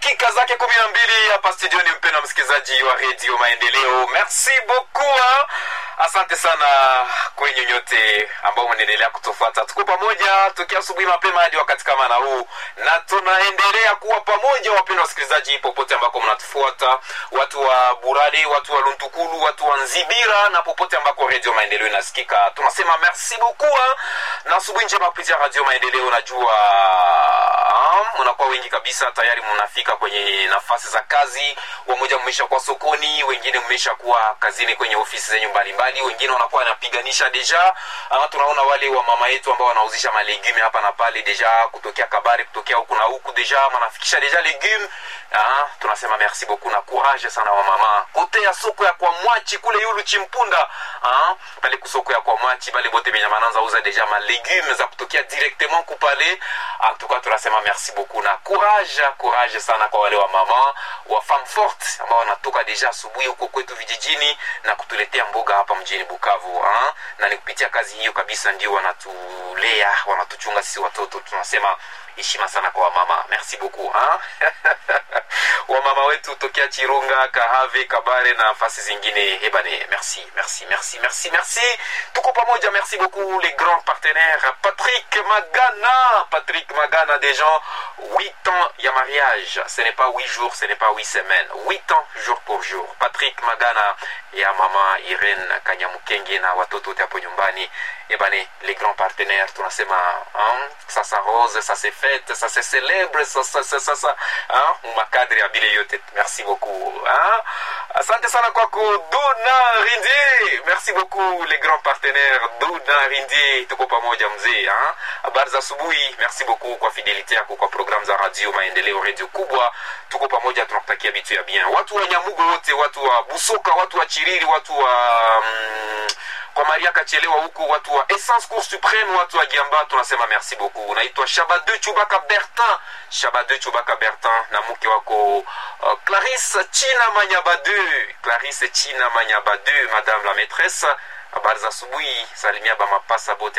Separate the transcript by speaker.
Speaker 1: dakika zake kumi na mbili hapa studioni, mpendwa msikilizaji wa redio Maendeleo. Merci beaucoup ha? Asante sana kwenye nyote ambao mnaendelea kutufuata. Tuko pamoja tukia asubuhi mapema hadi wakati kama na huu, na tunaendelea kuwa pamoja, wapendwa wasikilizaji, popote ambako mnatufuata, watu wa Burade, watu wa Luntukulu, watu wa Nzibira na popote ambako redio Maendeleo inasikika, tunasema merci beaucoup ha? na asubuhi njema kupitia radio Maendeleo. Najua mnakuwa wengi kabisa, tayari mnafika kwenye nafasi za kazi, wamoja mmesha kuwa sokoni, wengine mmesha kuwa kazini kwenye ofisi zenyu mbalimbali, wengine wanakuwa wanapiganisha deja. Ama tunaona wale wa mama yetu ambao wanauzisha malegume hapa na pale deja, kutokea Kabari, kutokea huku na huku deja wanafikisha deja legume. Ah, tunasema merci beaucoup na courage sana wa mama kote ya soko ya kwa mwachi kule yulu chimpunda ah, pale kusoko ya kwa mwachi bale bote benye mananza uza deja malegume za kutokea directement kupale. En tout cas tunasema merci beaucoup na courage courage sana kwa wale wa mama wa femme forte ambao wanatoka deja asubuhi huko kwetu vijijini na kutuletea mboga hapa mjini Bukavu ha? na ni kupitia kazi hiyo kabisa ndio wanatulea wanatuchunga sisi watoto. Tunasema heshima sana kwa wamama, merci beaucoup ha? wamama wetu tokea Chirunga, Kahave, Kabare na nafasi zingine. Ebane, merci merci merci merci merci, tuko pamoja. Merci beaucoup les grands partenaires. Patrick Magana, Patrick Magana, des gens huit ans ya mariage, ce n'est pas huit jours, ce n'est pas huit semaines, huit ans jour pour jour. Patrick Magana ya mama Irene Kanyamukenge na watoto wote hapo nyumbani. Ebane, les grands partenaires tunasema hein, ça s'arrose, ça se fête, ça se célèbre, ça ça ça ça, ça hein, makadri ya bile yote. Merci beaucoup. Hein? Asante sana kwako Duna Rindi. Merci beaucoup les grands partenaires Duna Rindi, tuko pamoja mzee. Hein? Habari za asubuhi. Merci beaucoup kwa fidelite yako kwa programu za radio Maendeleo, radio kubwa. Tuko pamoja, tunakutakia vitu ya bien. Watu wa Nyamugo wote, watu wa Busoka, watu wa Chiriri, watu wa mm, kwa Maria Kachelewa huku, watu wa Essence Cour Supreme, watu wa Giamba, tunasema merci beaucoup. Unaitwa Shabade Chubaka Bertin, Shabade Chubaka Bertin na mke wako uh, Clarisse China Manyabade, Clarisse China Manyabade, madame la maîtresse. Habari za asubuhi, salimia bamapasa bote